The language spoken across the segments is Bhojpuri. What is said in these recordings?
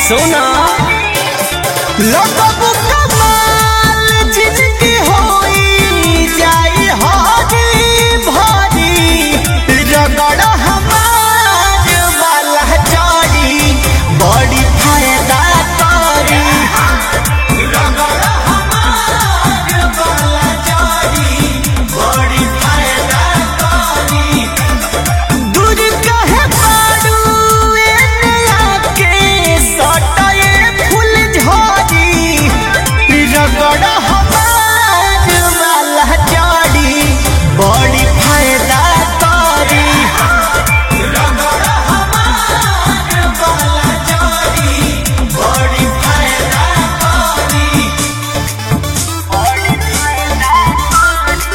सोना लगबू कमाल जिंदगी होई जाई हरी भरी रगड़ हमार वाला चोरी बड़ी फायदा करी रगड़ हमार वाला चोरी बड़ी फायदा करी दूर कहे पारू एने आके सटाए फूल झड़ी रगड़ हमार वाला जड़ी बड़ी फायदा करी रगड़ हमार वाला जड़ी बड़ी फायदा करी बड़ी फायदा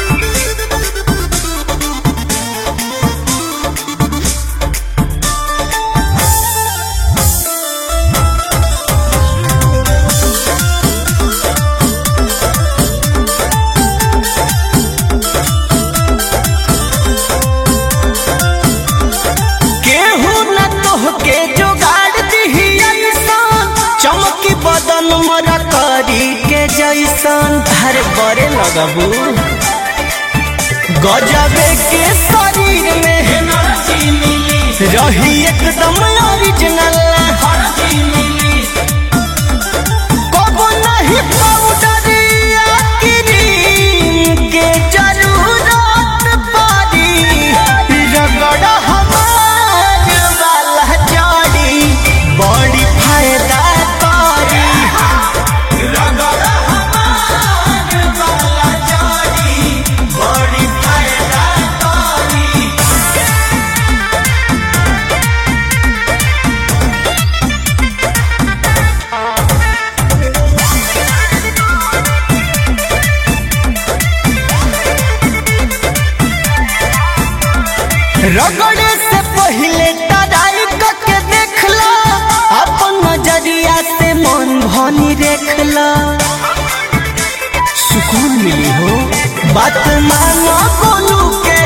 केहू न तोहके जोगाड़ दिही ऐसन चमकी बदन मोरा करी के जैसन हर बड़े लगबू गजबे के शरीर में रही एकदम ओरिजिनल कबो नहीं पाउडर या क्रीम के जरूरत पड़ी रगड़ हमार वाला जड़ी बड़ी फायदा करी रगड़ हमार वाला जड़ी बड़ी फायदा करी रगड़े से पहले तराई के देखला अपन नजरिया से मन भनी देखला सुकून मिली हो बात मानो बोलू के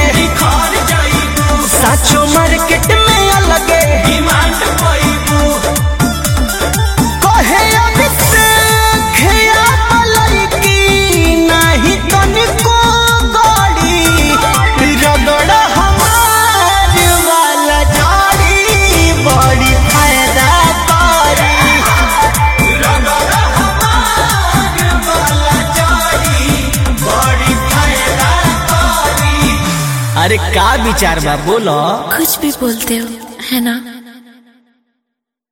साचो मार्केट में अलगे डिमांड कहे अभिषेक या मलैकी नाही तनिको गड़ी रगड़ हमार वाला जड़ी बड़ी फायदा करी रगड़ हमार वाला जड़ी बड़ी फायदा करी अरे का विचार बा बोलो कुछ भी बोलते हो है ना